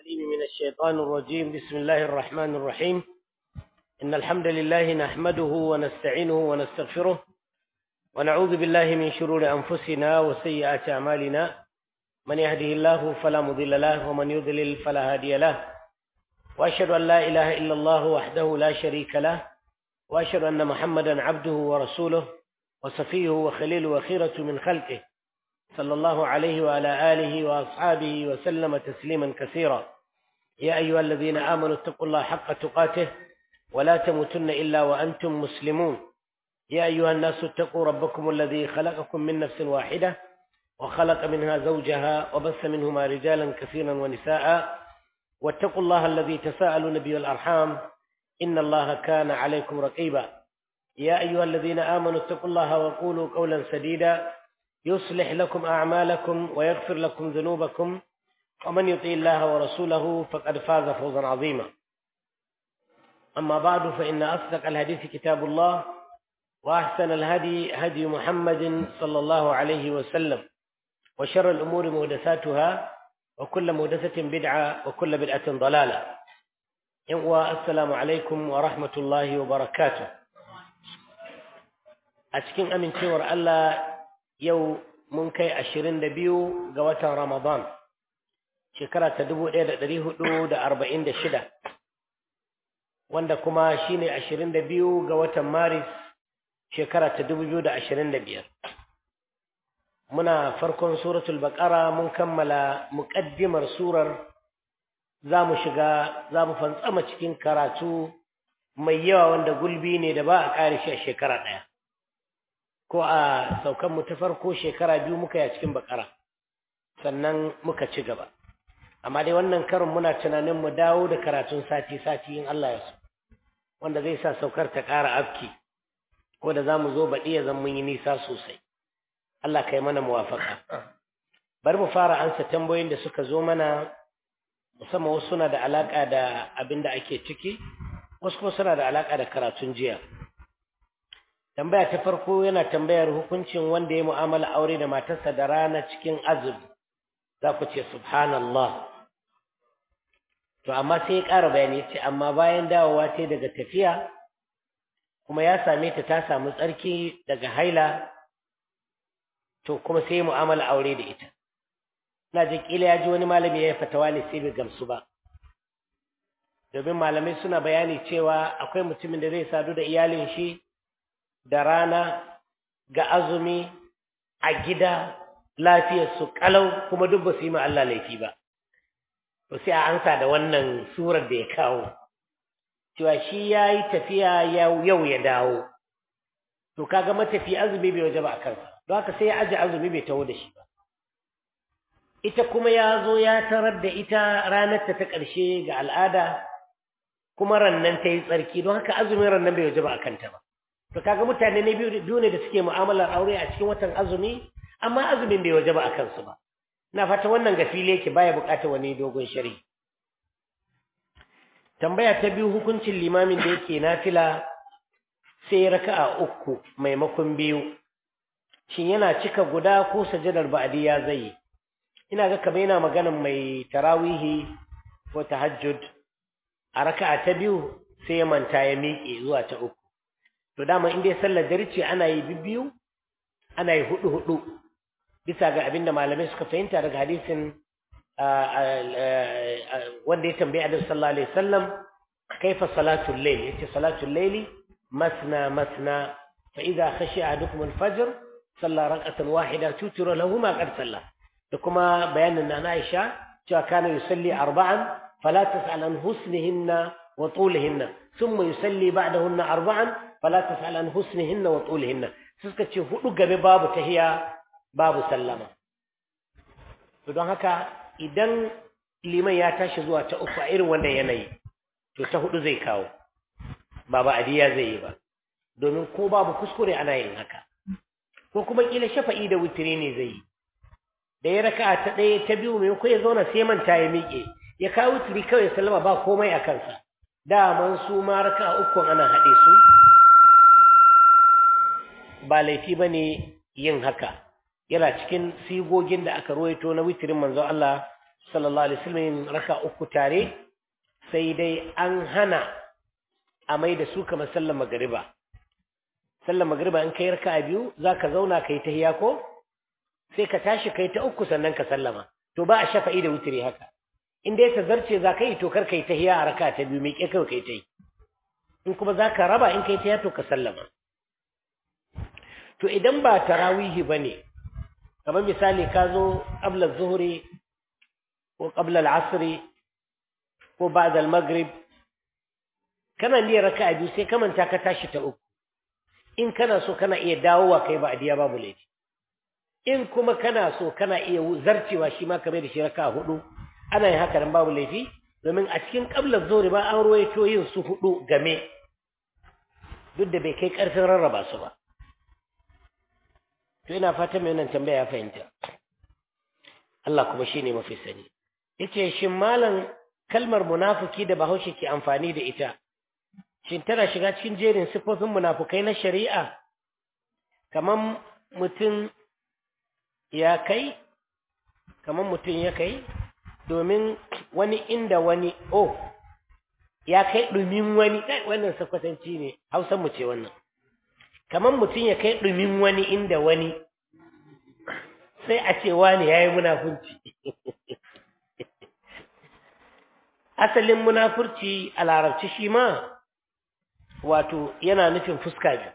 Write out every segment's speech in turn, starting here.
العليم من الشيطان الرجيم بسم الله الرحمن الرحيم إن الحمد لله نحمده ونستعينه ونستغفره ونعوذ بالله من شرور أنفسنا وسيئات أعمالنا من يهده الله فلا مضل له ومن يضلل فلا هادي له وأشهد أن لا إله إلا الله وحده لا شريك له وأشهد أن محمدا عبده ورسوله وصفيه وخليله وخيرة من خلقه صلى الله عليه وعلى آله وأصحابه وسلم تسليما كثيرا يا أيها الذين آمنوا اتقوا الله حق تقاته ولا تموتن إلا وأنتم مسلمون يا أيها الناس اتقوا ربكم الذي خلقكم من نفس واحدة وخلق منها زوجها وبث منهما رجالا كثيرا ونساء واتقوا الله الذي تساءلون به الأرحام إن الله كان عليكم رقيبا يا أيها الذين آمنوا اتقوا الله وقولوا قولا سديدا يصلح لكم أعمالكم ويغفر لكم ذنوبكم ومن يطيع الله ورسوله فقد فاز فوزا عظيما أما بعد فإن أصدق الحديث كتاب الله وأحسن الهدي هدي محمد صلى الله عليه وسلم وشر الأمور مهدساتها وكل مهدسة بدعة وكل بدعة ضلالة والسلام عليكم ورحمة الله وبركاته أتكين أمن تور الله yau mun kai ashirin da biyu ga watan Ramadan, shekara ta dubu ɗaya da ɗari hudu da arba'in da shida, wanda kuma shi ne ashirin da biyu ga watan Maris shekara ta dubu biyu da ashirin da biyar. Muna farkon suratul baƙara mun kammala muƙaddimar surar za mu shiga za mu fantsama cikin karatu mai yawa wanda gulbi ne da ba a ƙare shi a shekara ɗaya. ko a saukanmu ta farko shekara biyu muka yi a cikin bakara sannan muka ci gaba amma dai wannan karin muna tunanin mu dawo da karatun sati-sati in Allah ya so wanda zai sa saukar ta ƙara afki ko da za mu zo baɗi ya zan mun yi nisa sosai Allah ka yi mana muwafaka bari mu fara ansa tambayoyin da suka zo mana musamman wasu suna da alaƙa da abin da ake ciki wasu kuma suna da alaƙa da karatun jiya tambaya ta farko yana tambayar hukuncin wanda ya mu'amala aure da matarsa da rana cikin azumi za ku ce subhanallah to amma sai ya ƙara bayani ce amma bayan dawowa ta daga tafiya kuma ya same ta ta samu tsarki daga haila to kuma sai ya mu'amala aure da ita ina jin kila ya ji wani malami ya yi fatawa ne sai bai gamsu ba domin malamai suna bayani cewa akwai mutumin da zai sadu da iyalin shi da rana ga azumi a gida lafiyarsu kalau kuma duk ba su yi ma Allah laifi ba. To sai a ansa da wannan surar da ya kawo, cewa shi ya yi tafiya yau ya dawo, to kaga matafi azumi bai waje ba a kansa, don haka sai ya aje azumi bai taho da shi ba. Ita kuma ya zo ya tarar da ita ranarta ta ƙarshe ga al'ada, kuma rannan ta yi tsarki, don haka azumin rannan bai waje ba a kanta ba. to kaga mutane ne biyu ne da suke mu'amalar aure a cikin watan azumi amma azumin bai waje ba a kansu ba ina fata wannan ga fili yake baya bukatar wani dogon shari tambaya ta biyu hukuncin limamin da yake nafila sai raka'a uku maimakon biyu shin yana cika guda ko sajadar ba'di ya zai ina ga kamar yana maganan mai tarawihi ko tahajjud a raka'a ta biyu sai ya manta ya miƙe zuwa ta uku to dama in dai sallar dare ce ana yi bibbiyu ana yi hudu hudu bisa ga abinda malamai suka fahimta daga hadisin wanda ya tambayi Annabi sallallahu alaihi wasallam kaifa salatul layl yace salatul layli masna masna fa idza khashiya ahadukum al-fajr salla rak'atan wahida tutira lahu ma qad salla da kuma bayanin na Aisha cewa kana yusalli arba'an fala tas'al an husnihinna wa tulihinna thumma yusalli ba'dahunna arba'an fala tas'al an husnihinna wa tulihinna suka ce hudu gabe babu tahiya babu sallama to don haka idan liman ya tashi zuwa ta uku a irin wannan yanayi to ta hudu zai kawo ba ba adiya zai yi ba domin ko babu kuskure ana yin haka ko kuma kila shafa'i da witiri ne zai yi da ya raka ta ɗaya ta biyu mai ko ya zauna sai manta ya miƙe ya kawo witiri kawai sallama ba komai a kansa daman su ma raka uku ana haɗe su ba laifi ba ne yin haka yana cikin sigogin da aka ruwaito na witirin manzon Allah sallallahu alaihi wasallam raka uku tare sai dai an hana a mai da su kamar sallar magariba sallar magariba in kai raka biyu zaka zauna kai tahiya ko sai ka tashi kai ta uku sannan ka sallama to ba a shafa'i da wutiri haka in dai ta zarce za ka yi to kar kai tahiya a raka ta biyu mai kai kai ta yi in kuma za ka raba in kai tahiya to ka sallama to idan ba tarawihi ba ne kamar misali ka zo ƙabla zuhuri ko ƙabla al'asiri ko ba da maghrib kana niyyar raka a biyu sai ka manta ka tashi ta uku in kana so kana iya dawowa kai ba adiya babu laifi in kuma kana so kana iya zarcewa shi ma kamar da shi raka hudu ana yin haka nan babu laifi domin a cikin ƙablar zuhuri ba an ruwaito yin su hudu game duk da bai kai ƙarfin rarraba su ba to ina fatan mai wannan tambaya ya fahimta Allah kuma shine mafi sani yace shin malam kalmar munafiki da Bahaushe ke amfani da ita shin tana shiga cikin jerin sifofin munafukai na shari'a kaman mutum ya kai kaman mutum ya kai domin wani inda wani oh ya kai dumin wani kai wannan sakwatanci ne hausan mu ce wannan kamar mutum ya kai ɗumin wani inda wani sai a ce wani ya yi munafurci asalin munafurci a larabci shi ma wato yana nufin fuska biyu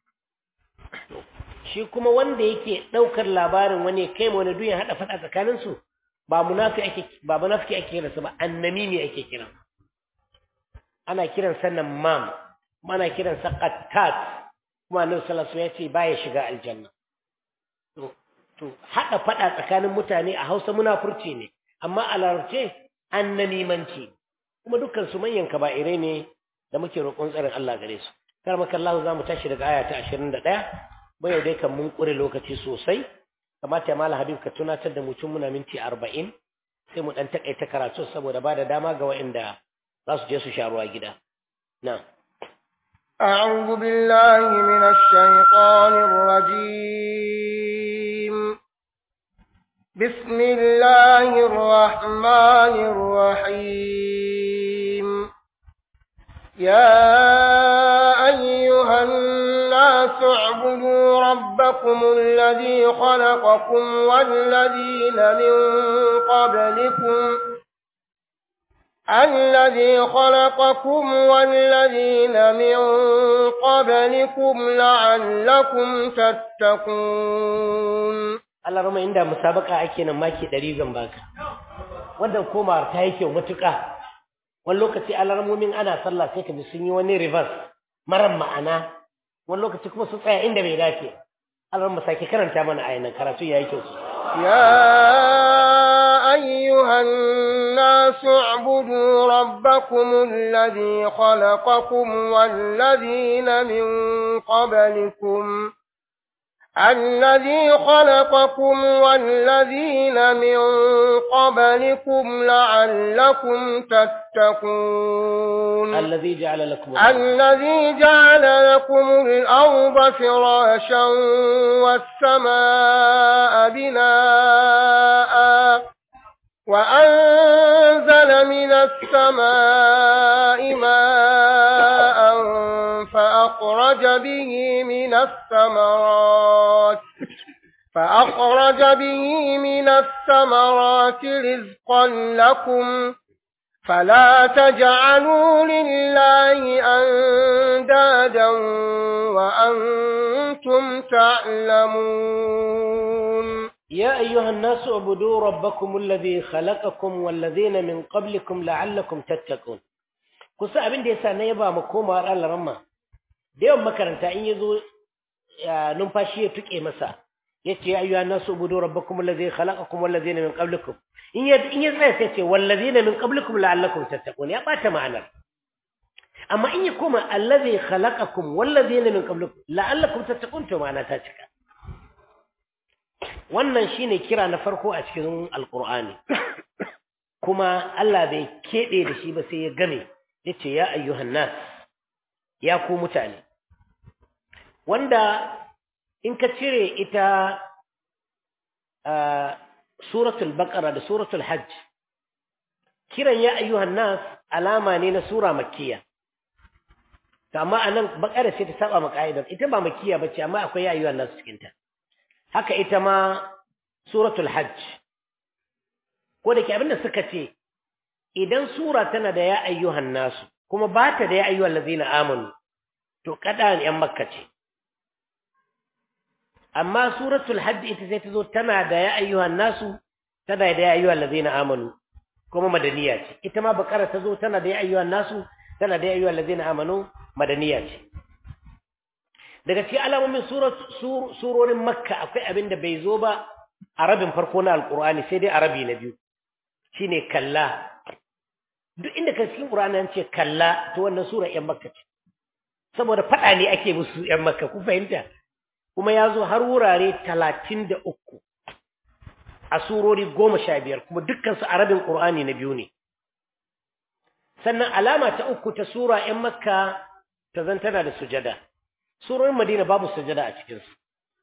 shi kuma wanda yake ɗaukar labarin wani kai ma wani duyan haɗa faɗa tsakaninsu ba munafiki ake kiransa ba annami ne ake kiran ana kiransa nan mam ana kiransa qattat kuma annabi sallallahu alaihi wasallam ya ce baya shiga aljanna to to hada fada tsakanin mutane a Hausa munafurci ne amma a larabce annamimanci kuma dukkan su manyan kaba'irai ne da muke roƙon tsarin Allah gare su kar maka Allah za mu tashi daga aya ta 21 bai dai kan mun kure lokaci sosai kamata ya mala habib ka tunatar da mutum muna minti 40 sai mu dan takaita karatu saboda ba da dama ga waɗanda za su je su sha ruwa gida na'am أعوذ بالله من الشيطان الرجيم بسم الله الرحمن الرحيم يا أيها الناس اعبدوا ربكم الذي خلقكم والذين من قبلكم الذي خلقكم والذين من قبلكم لعلكم تتقون Allah rama inda musabaka ake nan maki 100 zan baka wannan komawar ta yi kyau matuƙa wani lokaci alarmomin ana sallah sai ka ji sun yi wani reverse maran ma'ana wani lokaci kuma su tsaya inda bai dace alarma sake karanta mana ayyana karatu ya yi kyau يا أيها الناس اعبدوا ربكم الذي خلقكم والذين من قبلكم الذي خلقكم والذين من قبلكم لعلكم تتقون الذي جعل لكم الذي جعل لكم الأرض فراشا والسماء بناء وأنزل من السماء ماء فأخرج به من الثمرات فأخرج به من الثمرات رزقا لكم فلا تجعلوا لله أندادا وأنتم تعلمون يا أيها الناس اعبدوا ربكم الذي خلقكم والذين من قبلكم لعلكم تتقون kusa abin da yasa na yaba mu komawar Allah ramma da yawan makaranta in yazo numfashi ya tuke masa yace ya ayyuhan nasu ubudu rabbakum alladhi khalaqakum walladhina min qablikum in ya in ya tsaya sai ce walladhina min qablikum la'allakum tattaqun ya bata ma'anar amma in ya koma alladhi khalaqakum walladhina min qablikum la'allakum tattaqun to ma'ana ta cika wannan shine kira na farko a cikin alqur'ani kuma Allah bai kebe da shi ba sai ya game yace ya ayyuhan nas ya ku mutane wanda in ka cire ita suratul baqara da suratul hajj kiran ya ayyuhan nas alama ne na sura makkiya to amma anan bakara sai ta saba ma ka'idar ita ba makkiya bace amma akwai ya ayyuhan nas cikin ta haka ita ma suratul hajj ko da ke abinda suka ce idan sura tana da ya ayyuhan nas kuma ba ta da ya ayyuhan lazina amanu to kada yan makka ce amma suratul hajj ita sai ta zo tana da ya ayyuhan nasu tana da ya ayyuhan lazina amanu kuma madaniya ce ita ma bakara ta zo tana da ya ayyuhan nasu tana da ya ayyuhan lazina amanu madaniya ce daga cikin alamomin surorin makka akwai abin da bai zo ba a rabin farko na alkur'ani sai dai a rabi na biyu shine kalla duk inda ka cikin qur'ani an ce kalla to wannan sura yan makka ce saboda fada ne ake musu yan makka ku fahimta kuma ya zo har wurare talatin da uku a surori goma sha biyar kuma dukkansu a rabin ƙur'ani na biyu ne sannan alama ta uku ta sura ‘yan makka ta zan tana da sujada surorin madina babu sujada a cikinsu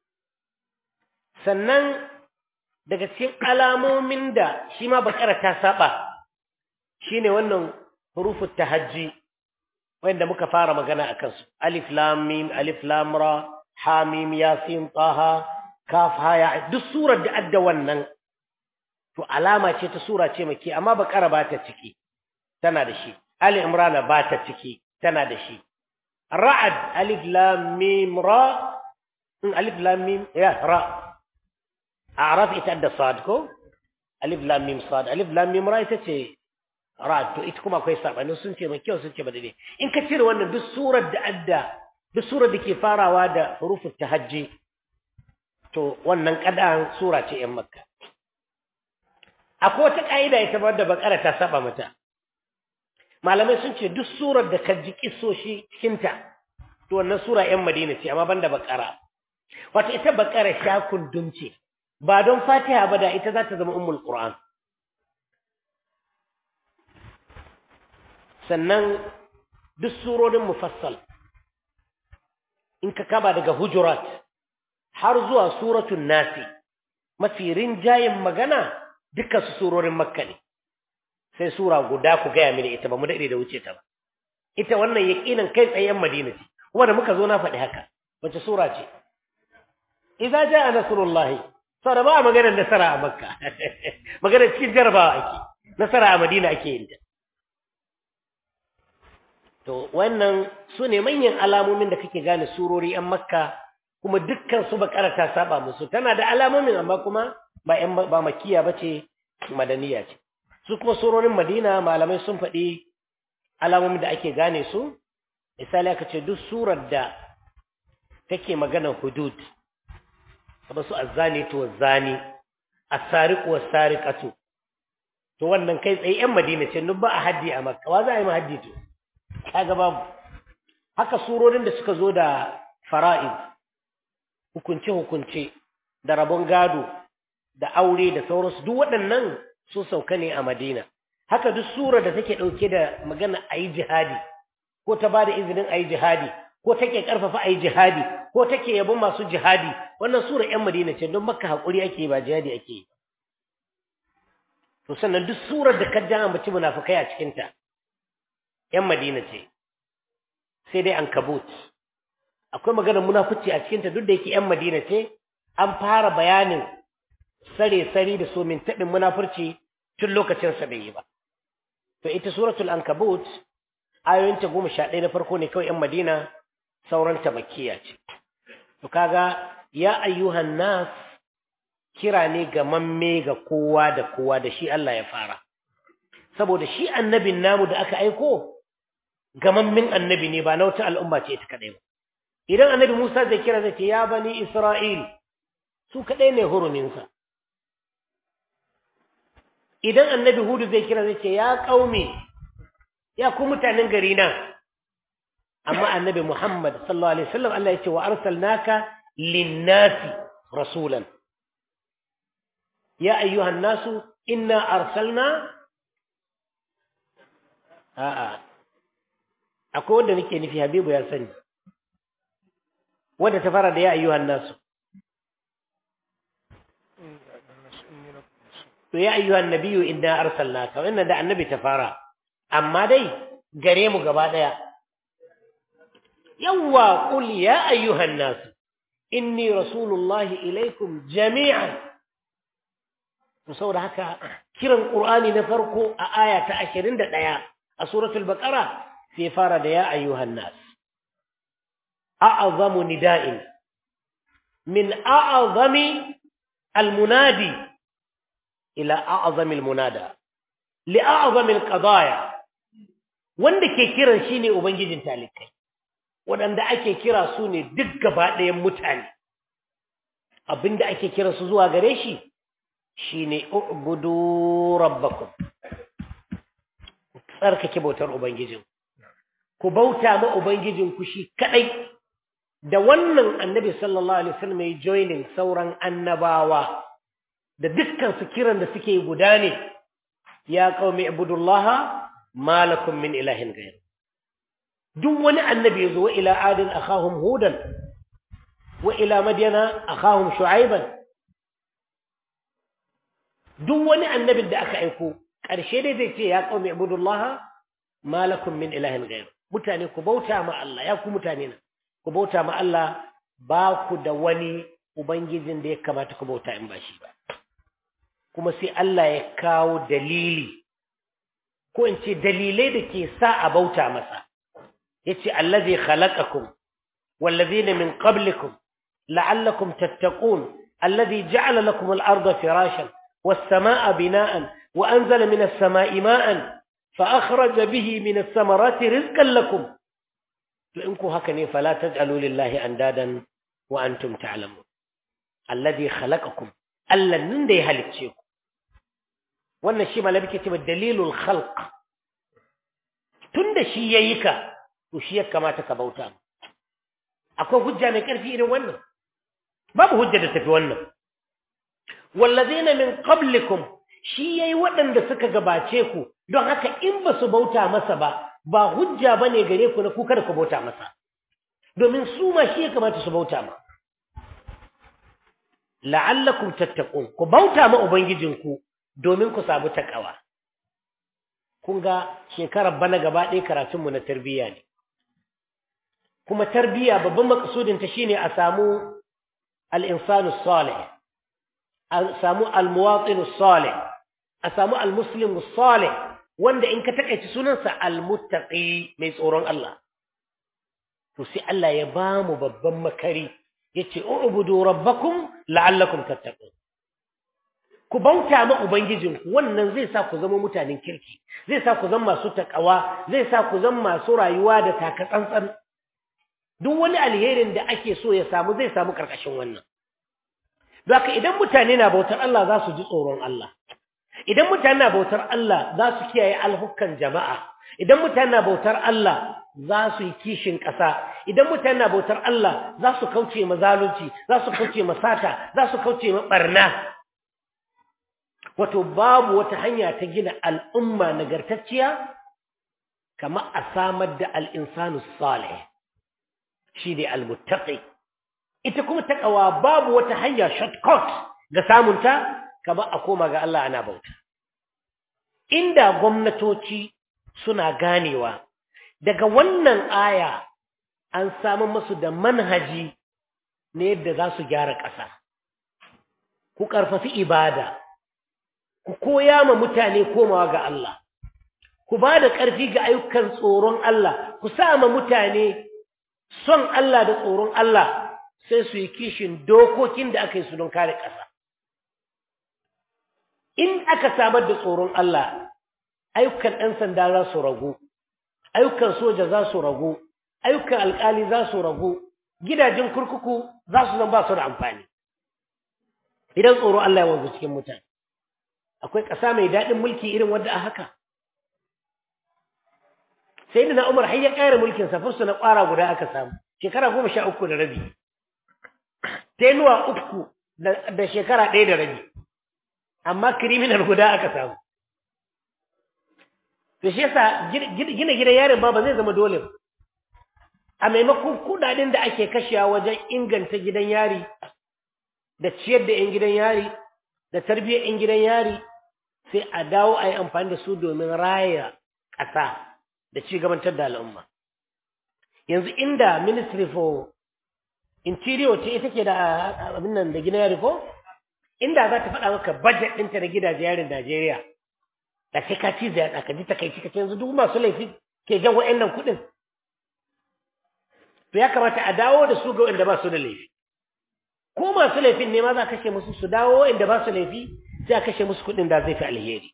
sannan daga cikin alamomin da shi ma bakara ta saba shi ne wannan hurufun tahajji wanda muka fara magana a kansu alif lam mim alif lam ra hamim yasin taha kaf haya duk surar da adda wannan to alama ce ta sura ce make amma bakara ba ta ciki tana da shi ali imran ba ta ciki tana da shi ra'ad alif lam mim ra in alif lam mim ya ra a'raf ita da sad ko alif lam mim sad alif lam mim ra ita ce ra to ita kuma akwai sabani sun ce mai kyau sun ce ba dai in ka cire wannan duk surar da adda duk surar da ke farawa da hurufut tahajji to wannan kadan sura ce yan makka akwai wata ka'ida ita ba da bakara ta saba mata malamai sun ce duk surar da ka ji kisoshi cikinta to wannan sura yan madina ce amma banda bakara wato ita bakara sha kundum ce ba don fatiha ba da ita za ta zama ummul qur'an sannan duk surorin mufassal in ka kaba daga hujurat har zuwa suratul nasi mafi rinjayen magana duka su surorin makka ne sai sura guda ku gaya mini ita ba mu daɗe da wuce ta ba ita wannan yaqinan kai tsayen madina ce kuma da muka zo na faɗi haka wace sura ce idza jaa nasrullahi sara ba maganar nasara a makka maganar cikin jarabawa ake nasara a madina ake yin ta to wannan su ne manyan alamomin da kake gane surori yan makka kuma dukkan su bakara ta saba musu tana da alamomin amma kuma ba yan ba makiya bace madaniya ce su kuma surorin madina malamai sun faɗi alamomin da ake gane su misali aka ce duk surar da take maganar hudud kamar su azzani to zani as-sariq was-sariqatu to wannan kai tsaye yan madina ce nun ba a haddi a makka wa za a yi ma haddi to kaga babu haka surorin da suka zo da fara'id hukunce hukunce da rabon gado da aure da sauransu duk waɗannan sun sauka ne a madina haka duk surar da take ɗauke da magana a yi jihadi ko ta ba da izinin a yi jihadi ko take ƙarfafa a yi jihadi ko take yabon masu jihadi wannan sura 'yan madina ce don makka haƙuri ake ba jihadi ake yi to sannan duk surar da ka ja ambaci munafukai a cikinta 'yan madina ce sai dai an kabut akwai maganar munafuci a cikinta duk da yake 'yan madina ce an fara bayanin sare-sari da somin taɓin munafurci tun lokacinsa bai yi ba to ita suratul ankabut ayoyinta goma sha ɗaya na farko ne kawai 'yan madina sauranta makiya ce to kaga ya ayyuhan nas kira ne ga mamme ga kowa da kowa da shi Allah ya fara saboda shi annabin namu da aka aiko gamammin annabi ne ba na wata al'umma ce ita kadai ba idan annabi Musa zai kira zai ce ya bani Isra'il su kadai ne huruminsa idan annabi Hudu zai kira zai ce ya qaumi ya ku mutanen gari na amma annabi Muhammad sallallahu alaihi wasallam Allah ya ce wa arsalnaka lin-nasi rasulan ya ayyuhan nasu inna arsalna a'a akwai wanda nake nufi habibu ya sani wanda ta fara da ya ayyuhan nasu to ya ayyuhan nabiyyu inna arsalnaka wannan da annabi ta fara amma dai gare mu gaba daya yawwa qul ya ayyuhan nas inni rasulullahi ilaikum jami'an to saboda haka kiran qur'ani na farko a aya ta 21 a suratul baqara sai fara da ya ayyuhan nas a'zamu nida'in min a'zami almunadi ila a'zami almunada li a'zami alqadaya wanda ke kiran shine ubangijin talikai waɗanda ake kira su ne duk gaba ɗayan mutane abinda ake kira su zuwa gare shi shine ubudu rabbakum tsarkake bautar ubangijin ku bauta ma ubangijin ku shi kadai da wannan annabi sallallahu alaihi wasallam ya joining sauran annabawa da dukkan su kiran da suke guda ne ya qaumi ibudullaha ma lakum min ilahin ghayr duk wani annabi yazo wa ila adin akhahum hudan wa ila madyana akhahum shu'aiban duk wani annabin da aka aiko ƙarshe dai zai ce ya qaumi ibudullaha ma lakum min ilahin ghayr mutane ku bauta ma Allah ya ku mutane na ku bauta ma Allah ba ku da wani ubangijin da ya kamata ku bauta in ba shi ba kuma sai Allah ya kawo dalili ko in ce dalilai da ke sa a bauta masa yace allazi khalaqakum wallazina min qablikum la'allakum tattaqun alladhi ja'ala lakum al-ardha firashan was-samaa'a bina'an wa anzala minas samaa'i ma'an fa akhraja bihi minas samarati rizqan lakum to in ku haka ne fala taj'alu lillahi andadan wa antum ta'lamun alladhi khalaqakum allan da ya halicce ku wannan shi malabi ke cewa dalilul khalq tunda shi yayi ka to shi ya kamata ka bauta akwai hujja mai karfi irin wannan babu hujja da tafi wannan wallazina min qablikum shi yayi waɗanda suka gabace ku don haka in ba su bauta masa ba ba hujja bane gare ku na ku kada ku bauta masa domin su ma shi ya kamata su bauta ma la'allakum tattaqun ku bauta ma ubangijinku domin ku samu takawa kun ga shekarar bana gaba ɗaya karatun mu na tarbiyya ne kuma tarbiyya babban makasudin ta shine a samu al-insanu salih a samu al-muwatin salih a samu al-muslim salih wanda in ka takaici sunansa al-muttaqi mai tsoron Allah to sai Allah ya ba mu babban makari yace ubudu rabbakum la'allakum tattaqun ku bauta ma ubangijinku wannan zai sa ku zama mutanen kirki zai sa ku zama masu takawa zai sa ku zama masu rayuwa da taka tsantsan duk wani alherin da ake so ya samu zai samu karkashin wannan don haka idan mutane na bautar Allah za su ji tsoron Allah idan mutane na bautar Allah za su kiyaye alhukan jama'a idan mutane na bautar Allah za su yi kishin ƙasa idan mutane na bautar Allah za su kauce ma zalunci za su kauce ma sata za su kauce ma barna wato babu wata hanya ta gina al'umma nagartacciya kamar a samar da al'insanu salih shi ne almuttaqi ita kuma takawa babu wata hanya shortcut ga samunta kamar a koma ga Allah ana bauta inda gwamnatoci suna ganewa daga wannan aya an samu musu da manhaji na yadda za su gyara ƙasa ku ƙarfafi ibada ku koya ma mutane komawa ga Allah ku ba da ƙarfi ga ayyukan tsoron Allah ku sa ma mutane son Allah da tsoron Allah sai su yi kishin dokokin da aka yi su don kare ƙasa in aka samar da tsoron Allah ayyukan ɗan sanda za su ragu ayyukan soja za su ragu ayyukan alƙali za su ragu gidajen kurkuku za su zan ba su da amfani idan tsoro Allah ya wanzu cikin mutane akwai ƙasa mai daɗin mulki irin wadda a haka sai da na umar har ya ƙara mulkin safarsu na ƙwara guda aka samu shekara goma sha uku da rabi tenuwa uku da shekara ɗaya da rabi amma kiriminal guda aka samu da shi yasa gina gidan yarin ba ba zai zama dole ba a maimakon kudaden da ake kashewa wajen inganta gidan yari da ciyar da 'yan gidan yari da tarbiyyar 'yan gidan yari sai a dawo a yi amfani da su domin raya ƙasa da ci gabantar da al'umma yanzu inda ministry for interior ce ita ke da abin nan da gina yari ko inda za ta faɗa maka budget ɗinta na gidaje yarin Najeriya da sai ka ci zai ka ji takaici ka ce yanzu duk masu laifi ke jan wa'annan kuɗin to ya kamata a dawo da su ga wanda ba su da laifi ko masu laifin ne ma za a kashe musu su dawo inda ba su laifi sai a kashe musu kuɗin da zai fi alheri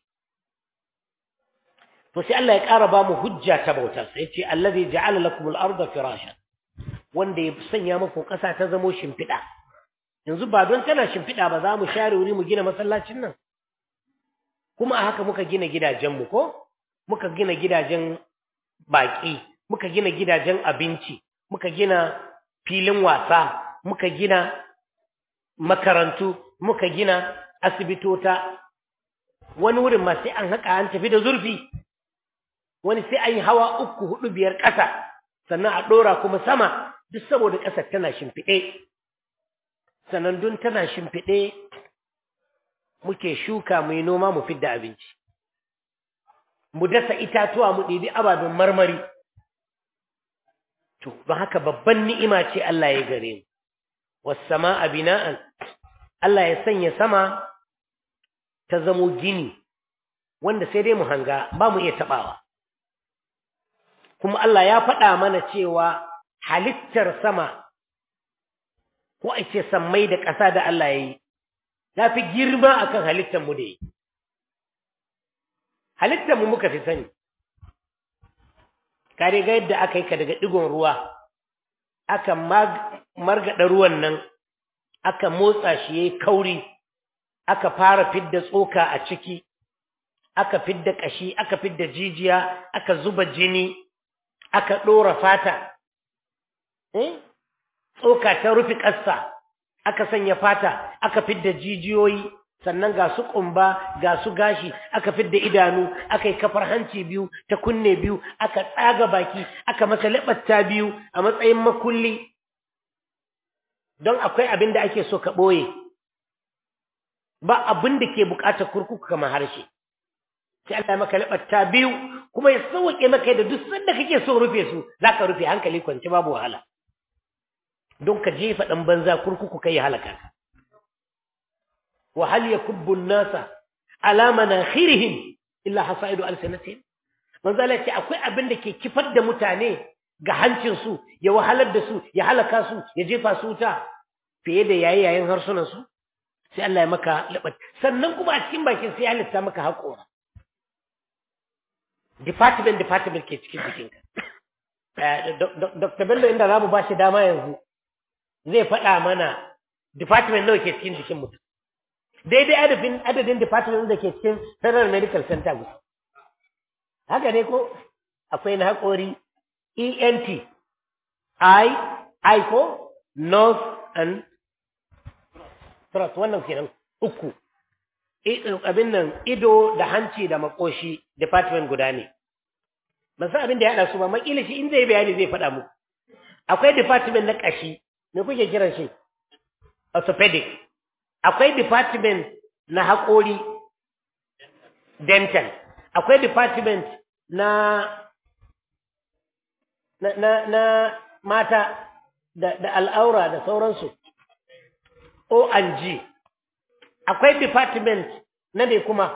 to sai Allah ya ƙara ba mu hujja ta bautar sai ce allazi ja'ala lakum al-ardha firashan wanda ya sanya muku ƙasa ta zamo shimfiɗa yanzu ba don tana shimfiɗa ba za mu share wuri mu gina masallacin nan kuma a haka muka gina gidajenmu ko muka gina gidajen baƙi muka gina gidajen abinci muka gina filin wasa muka gina makarantu muka gina asibitota wani wurin ma sai an haƙa an tafi da zurfi wani sai an yi hawa uku hudu biyar ƙasa sannan a ɗora kuma sama duk saboda ƙasar tana shimfiɗe sannan dun tana shimfiɗe muke shuka mu yi noma mu fidda abinci mu dasa itatuwa mu ɗibi ababen marmari to don haka babban ni'ima ce Allah ya gare mu was-samaa bina'an Allah ya sanya sama ta zamo gini wanda sai dai mu hanga ba mu iya tabawa kuma Allah ya faɗa mana cewa halittar sama ko a ce sammai da ƙasa da Allah ya yi ya fi girma akan halittar mu da yi halittar mu muka fi sani kare ga yadda aka yi ka daga ɗigon ruwa aka margaɗa ruwan nan aka motsa shi ya yi kauri aka fara fidda tsoka a ciki aka fidda ƙashi aka fidda jijiya aka zuba jini aka ɗora fata tsoka ta rufe ƙasa aka sanya fata aka fidda jijiyoyi sannan ga su ƙumba ga su gashi aka fidda idanu aka yi kafar hanci biyu ta kunne biyu aka tsaga baki aka masa laɓatta biyu a matsayin makulli don akwai abin da ake so ka ɓoye ba abin da ke buƙatar kurkuku kamar harshe sai Allah ya maka laɓatta biyu kuma ya sauke maka da duk sanda kake so rufe su za ka rufe hankali kwance babu wahala don ka jefa ɗan banza kurkuku kai ya halaka ka wa hal yakubbu an-nasa ala manakhirihim illa hasaidu alsanatihim manzo Allah ce akwai abin da ke kifar da mutane ga hancin su ya wahalar da su ya halaka su ya jefa su wuta fiye da yayi yayin harsunan su sai Allah ya maka labat sannan kuma a cikin bakin sai ya halitta maka haƙora department department ke cikin jikinka Dr. Bello inda za mu ba shi dama yanzu zai faɗa mana department nawa ke cikin jikin mutum daidai adadin adadin department da ke cikin federal medical center gusa haka ne ko akwai na haƙori ent i i ko nose and throat wannan kenan uku abin nan ido da hanci da makoshi department guda ne ban san abin da ya haɗa su ba makila shi in zai bayani zai faɗa muku akwai department na ƙashi me kuke kiran shi orthopedic akwai department na haƙori dental akwai department na na na, na mata da, da al'aura da sauransu O&G akwai department na me kuma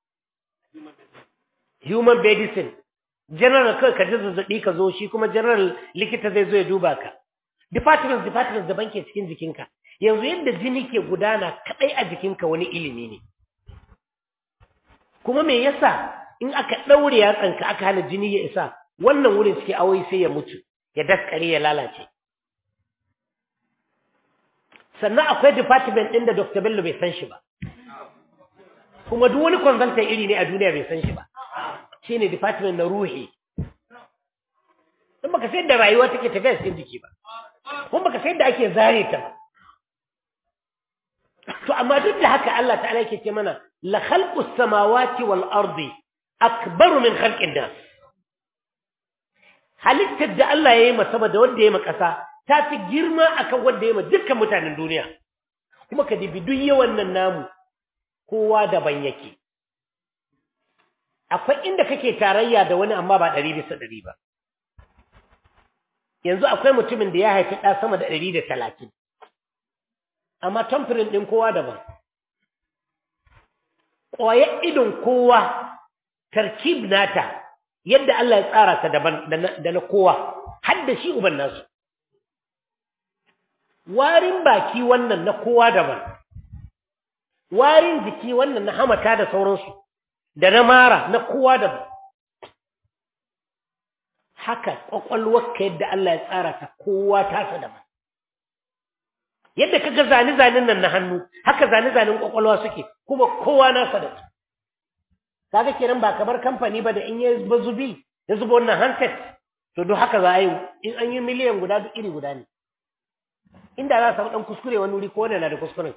human medicine general kai ka ji zazzaɓi ka zo shi kuma general likita zai zo ya duba ka department department daban ke cikin jikinka yanzu yadda jini ke gudana kadai a jikinka wani ilimi ne kuma me yasa in aka daure yatsanka aka hana jini ya isa wannan wurin suke awai sai ya mutu ya daskare ya lalace sannan akwai department ɗin da Dr. Bello bai san shi ba kuma duk wani consultant iri ne a duniya bai san shi ba shine department na ruhi in baka sayar da rayuwa take tafiya cikin jiki ba kuma baka sayar da ake zare ta ba to amma duk da haka Allah ta'ala yake ce mana la khalqus samawati wal ardi akbaru min khalqin nas halittar da Allah ya yi ma sama da wanda ya yi ma ƙasa ta fi girma akan wanda ya yi ma dukkan mutanen duniya kuma ka dibi duk yawan nan namu kowa daban yake akwai inda kake tarayya da wani amma ba ɗari bisa ɗari ba yanzu akwai mutumin da ya haifi ɗa sama da ɗari da talatin amma tamfirin ɗin kowa daban ƙwayar idon kowa tarkib nata yadda Allah ya tsara ta daban da na kowa har da shi uban nasu warin baki wannan na kowa daban warin jiki wannan na hamata da sauransu da na mara na kowa daban haka ƙwaƙwalwarka yadda Allah ya tsara ta kowa tasa daban yadda kaga zane-zanen nan na hannu haka zane-zanen ƙwaƙwalwa suke kuma kowa nasa da su kaga kenan ba kamar kamfani ba da in ya bazubi ya zuba wannan handset to duk haka za a yi in an yi miliyan guda duk iri guda ne inda za a samu ɗan kuskure wani wuri ko wanda na da kuskuren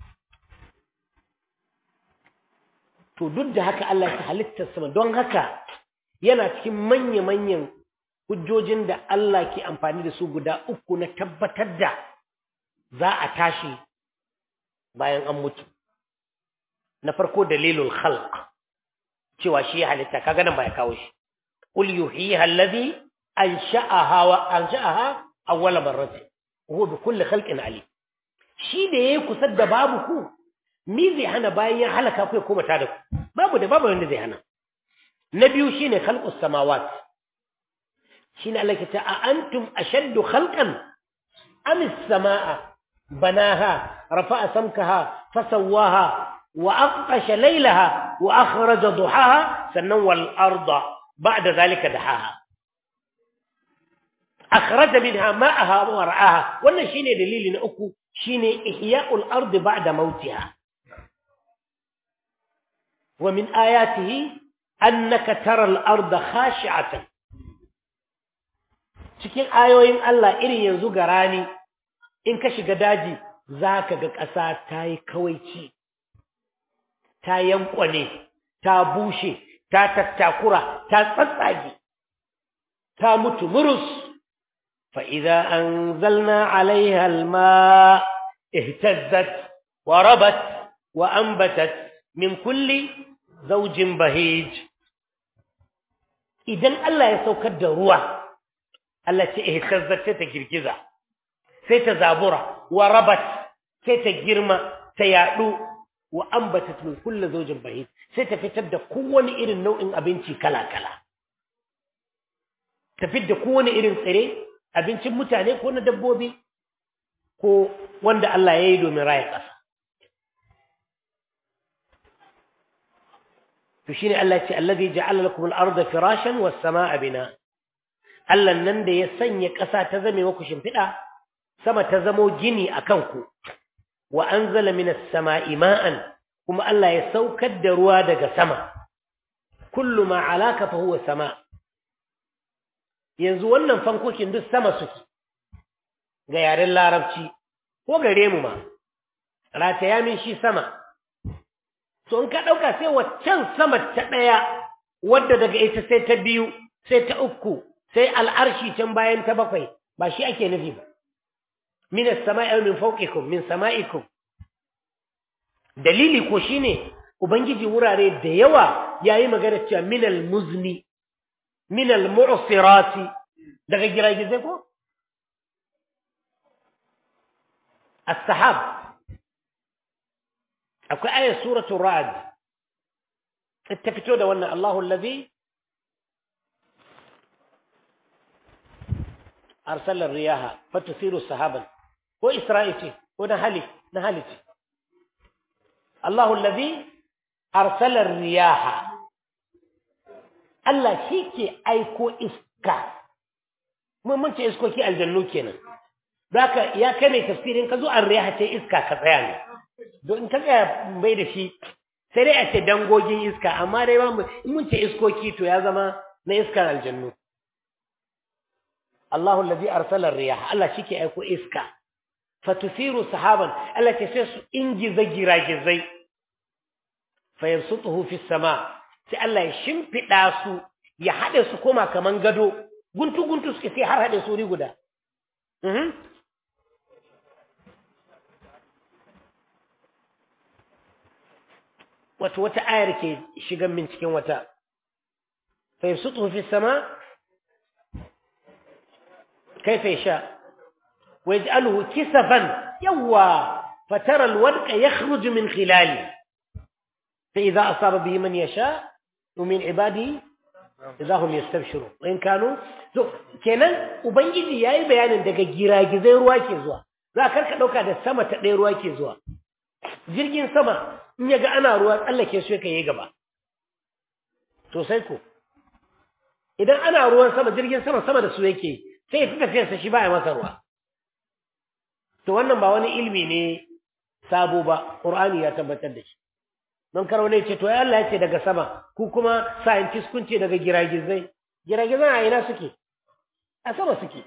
to duk da haka Allah ya halittar sama don haka yana cikin manya-manyan hujjojin da Allah ke amfani da su guda uku na tabbatar da za a tashi bayan an mutu na farko dalilul khalq cewa shi ya halitta kaga nan ba ya kawo shi qul yuhyiha allazi ansha'aha wa ansha'aha awwala marrati huwa bi kulli khalqin alim shi da yayi kusa da babu ku mi zai hana bayan ya halaka ku ya koma ta da ku babu da babu wanda zai hana na biyu shine khalqus samawat shine Allah ke ta a antum ashaddu khalqan am as-samaa banaha rafa'a samkaha fasawwaha وأغطش ليلها وأخرج ضحاها سنن والأرض بعد ذلك دحاها أخرج منها ماءها ورعاها وأن شيني دليل أكو شيني إحياء الأرض بعد موتها ومن آياته أنك ترى الأرض خاشعة cikin ayoyin Allah irin yanzu ga rani in ka shiga daji za ka ga ƙasa ta yi kawaici ta yankwane, ta bushe, ta tattakura, ta tsatsage, ta mutu murus. Fa'iza an zalna alaiha alma ihtazzat wa rabat wa ambatat min kulli zaujin bahij. Idan Allah ya saukar da ruwa, Allah ce ihtazzat sai ta girgiza, sai ta zabura, wa rabat sai ta girma, ta yaɗu, wa ambatat min kulli zawjin bahid sai ta fitar da kowane irin nau'in abinci kala-kala ta fitar da kowane irin tsire abincin mutane ko na dabbobi ko wanda Allah ya yi domin raya ƙasa to shine Allah ya ce allazi ja'ala lakum al-ardha firashan was-samaa'a bina Allah nan da ya sanya ƙasa ta zame muku shimfiɗa sama ta zamo gini akan ku wa anzala minas sama'i ma'an kuma Allah ya saukar da ruwa daga sama kullu ma alaka fa huwa sama yanzu wannan fankokin duk sama suke ga yaren larabci ko gare mu ma rataya min shi sama so in ka dauka sai waccan sama ta daya wadda daga ita sai ta biyu sai ta uku sai al'arshi can bayan ta bakwai ba shi ake nufi ba min as-sama'i aw min fawqikum min sama'ikum dalili ko shine ubangiji wurare da yawa yayi magana cewa min al-muzni min al-mu'sirati daga giragizai ko as-sahab akwai ayat suratul ra'd ta fito da wannan Allahu allazi arsala ar-riyaha fatusiru sahaban ko Isra'il ce ko na hali na hali ce Allahu allazi arsala riyaha Allah shi ke aiko iska mun mun ce iskoki aljannu kenan haka ya kai mai tafsirin ka zo an riyaha ce iska ka tsaya ne don in ka tsaya bai da shi sai dai a ce dangogin iska amma dai ba in mun ce iskoki to ya zama na iskar aljannu Allahu allazi arsala riyaha Allah shi ke aiko iska fatusiru sahaban Allah ce sai su ingiza giragizai fayabsutuhu fi sama sai Allah ya shimfida su ya hade su koma kaman gado guntu guntu suke sai har hade su ri guda mhm wato wata ayar ke shigan min cikin wata fa yabsutuhu fi sama kayfa yasha wa yaj'aluhu kisafan yawa fatara alwadqa yakhruju min khilali fa idha asaba bihi man yasha min ibadihi idza hum yastabshirun wa in kanu to kenan ubangiji yayi bayanin daga giragizai ruwa ke zuwa za ka ka dauka da sama ta ɗaya ruwa ke zuwa jirgin sama in ya ga ana ruwa tsallake su yake yi gaba to sai ko idan ana ruwan sama jirgin sama sama da su yake sai ya fi tafiyarsa shi baya masa ruwa to wannan ba wani ilmi ne sabo ba qur'ani ya tabbatar da shi don karo ne ce to ya Allah ya ce daga sama ku kuma scientist kun ce daga giragizai giragizai a ina suke a sama suke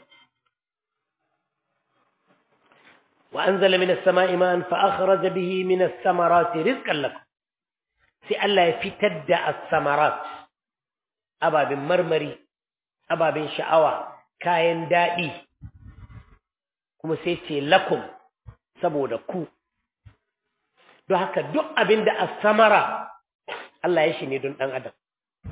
wa anzala min as-sama'i ma'an fa akhraja bihi min as-samarati rizqan lakum sai Allah ya fitar da as-samarat ababin marmari ababin sha'awa kayan daɗi kuma sai ce lakum saboda ku don haka duk abin da as-samara Allah ya shi ne don ɗan adam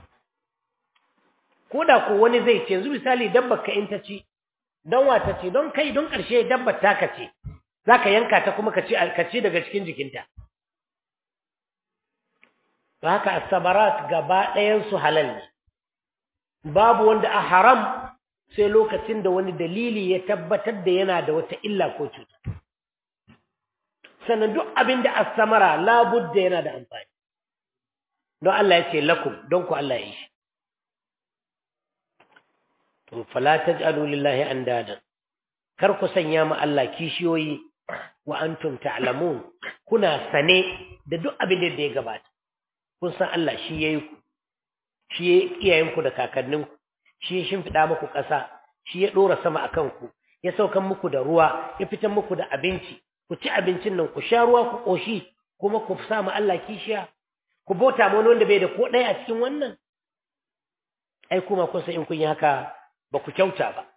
ko da ko wani zai ce yanzu misali dabbar ka in ta ci don wata ce don kai don ƙarshe dabbar ta ka ce za ka yanka ta kuma ka ci daga cikin jikinta don haka as-samarat gaba ɗayansu halal ne babu wanda a haram sai lokacin da wani dalili ya tabbatar da yana da wata illa ko cuta sannan duk abin da as-samara labudda yana da amfani don Allah ya ce lakum don ku Allah ya yi shi to fala taj'alu lillahi andada kar ku sanya ma Allah kishiyoyi wa antum ta'lamun kuna sane da duk abin da ya gabata kun san Allah shi yayi ku shi ya iyayenku da kakanninku shi ya shimfiɗa muku ƙasa shi ya ɗora sama a kanku ya saukan muku da ruwa ya fitan muku da abinci ku ci abincin nan ku sha ruwa ku ƙoshi kuma ku sa mu Allah kishiya ku bauta ma wani wanda bai da ko ɗaya a cikin wannan ai kuma kun san in kun yi haka ba ku kyauta ba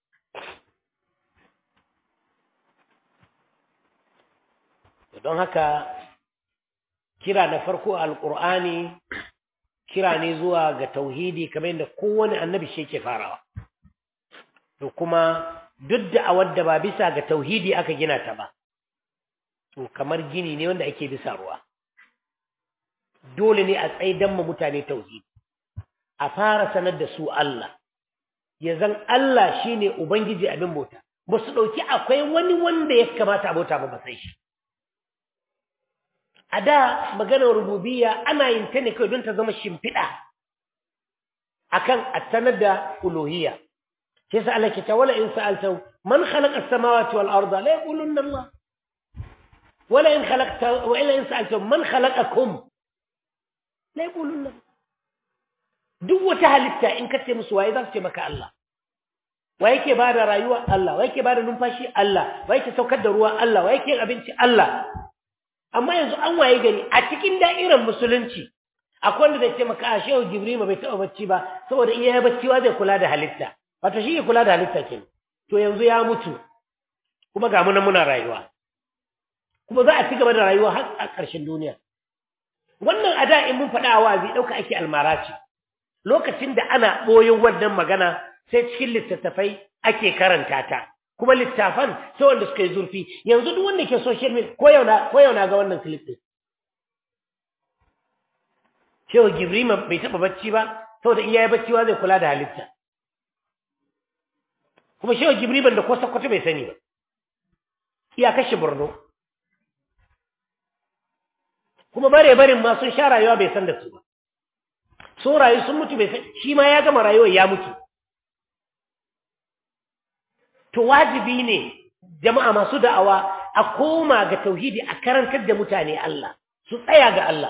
don haka kira na farko alƙur'ani kira ne zuwa ga tauhidi kamar yadda kowane annabi shi yake farawa to kuma duk da awar da ba bisa ga tauhidi aka gina ta ba to kamar gini ne wanda ake bisa ruwa dole ne a tsaidan ma mutane tauhidi a fara sanar da su Allah ya zan Allah shine ubangiji abin bauta ba su ɗauki akwai wani wanda ya kamata a bauta ba ba sai shi a da maganar rububiyya ana yin ta ne kawai don ta zama shimfiɗa akan a sanar da uluhiyya sai sa Allah ke ta wala in sa'alta man khalaqa as-samawati wal arda la yaqulunna Allah wala in khalaqta wa illa in sa'alta man khalaqakum la yaqulunna duk wata halitta in ka ce musu waye za su ce maka Allah wa yake ba da rayuwa Allah wa yake ba da numfashi Allah wa yake saukar da ruwa Allah wa yake yin abinci Allah amma yanzu an waye gari a cikin da'irar musulunci akwai wanda zai ce maka a shehu jibrima bai taɓa bacci ba saboda in yayi bacci wa zai kula da halitta wato shi ke kula da halitta ke to yanzu ya mutu kuma ga muna muna rayuwa kuma za a ci gaba da rayuwa har a ƙarshen duniya wannan a da in mun faɗa a wazi ɗauka ake almara ce lokacin da ana ɓoyin wannan magana sai cikin littattafai ake karanta ta kuma littafan sai wanda suka yi zurfi yanzu duk wanda ke social media ko yau na ko yau na ga wannan clip din Shehu Gibrima bai taba bacci ba saboda in yayi bacci wa zai kula da halitta kuma Shehu Gibrima da ko sakkwato bai sani ba iya kashe Borno kuma bare barin ma sun sha rayuwa bai san da su ba so rayu sun mutu bai san shi ma ya gama rayuwar ya mutu to wajibi ne jama'a masu da'awa a koma ga tauhidi a karantar da mutane Allah su tsaya ga Allah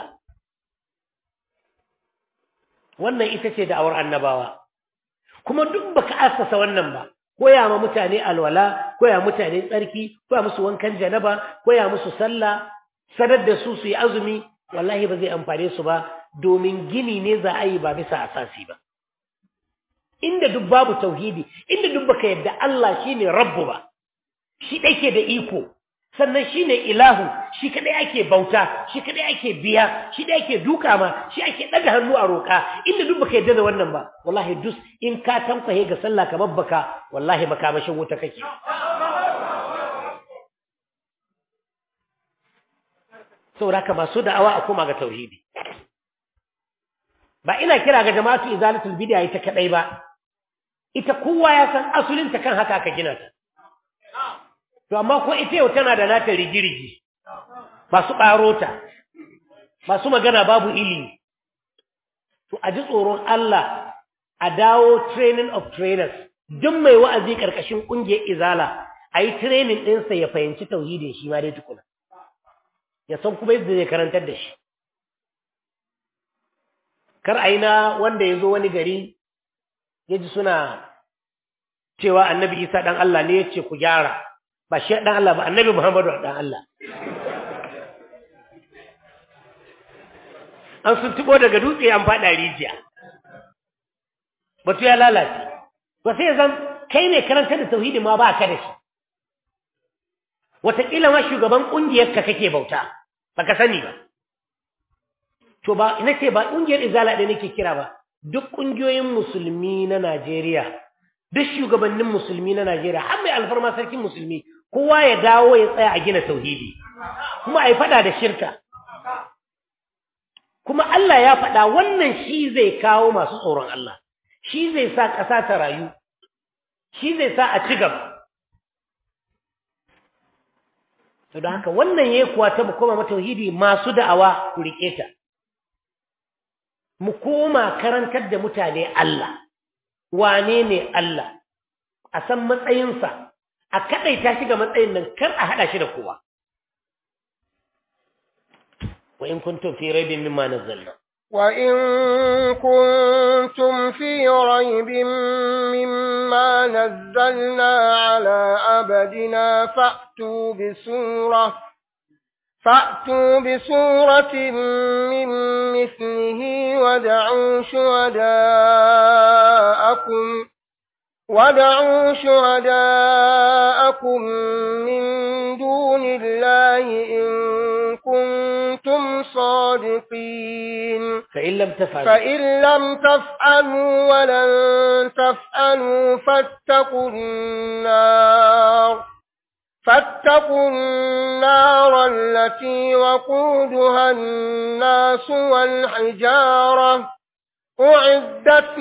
wannan ita ce da'awar annabawa kuma duk baka assasa wannan ba koya ma mutane alwala koya mutane tsarki koya musu wankan janaba koya musu sallah sadar da su su yi azumi wallahi ba zai amfane su ba domin gini ne za a yi ba bisa asasi ba inda duk babu tauhidi inda duk baka yadda Allah shine rabbu ba shi dake da iko sannan shine ilahu shi kadai ake bauta shi kadai ake biya shi kadai ake duka ma shi ake daga hannu a roka inda duk baka yadda da wannan ba wallahi dus in ka tankwaye ga sallah ka babbaka wallahi makamashin wuta kake saboda haka masu da'awa a koma ga tauhidi ba ina kira ga jama'atu izalatul bid'a ita kadai ba ita kowa ya san asulin ta kan haka aka gina ta to amma ko ita yau tana da nata rigirigi masu ɓarota masu magana babu ilimi to a ji tsoron Allah a dawo training of trainers duk mai wa'azi ƙarƙashin ƙungiyar izala a yi training ɗinsa ya fahimci tauhidin shi ma dai tukuna ya san kuma yadda zai karantar da shi kar a yi na wanda ya zo wani gari ya ji suna cewa annabi isa ɗan Allah ne ya ce ku gyara ba shi ɗan Allah ba annabi Muhammadu ɗan Allah. An sun tubo daga dutse an faɗa rijiya. Batu ya lalace. Ba sai zan kai ne karanta da tauhidi ma ba ka da shi. Wataƙila ma shugaban ƙungiyarka kake bauta, ba ka sani ba. To ba, ina ce ba ƙungiyar izala ɗaya nake kira ba, duk ƙungiyoyin musulmi na Najeriya, duk shugabannin musulmi na Najeriya, har mai alfarma sarkin musulmi, kowa ya dawo ya tsaya a gina tauhidi kuma a yi faɗa da shirka kuma Allah ya faɗa wannan shi zai kawo masu tsoron Allah shi zai sa ƙasa ta rayu shi zai sa a ci gaba to da haka wannan yayi kuwa ta mu koma tauhidi masu da'awa ku rike ta mu koma karantar da mutane Allah wane ne Allah a san matsayinsa a kaɗaita shi ga matsayin nan kar a haɗa shi da kowa wa in kuntum fi raibin mimma nazzalna wa in kuntum fi raibin mimma nazzalna ala abadina fa'tu bi surah فأتوا بسورة من مثله ودعوا شهداءكم ودعوا شهداءكم من دون الله إن كنتم صادقين فإن لم تفعلوا فإن لم تفعلوا ولن تفعلوا فاتقوا النار فاتقوا النار التي وقودها الناس والحجارة أعدت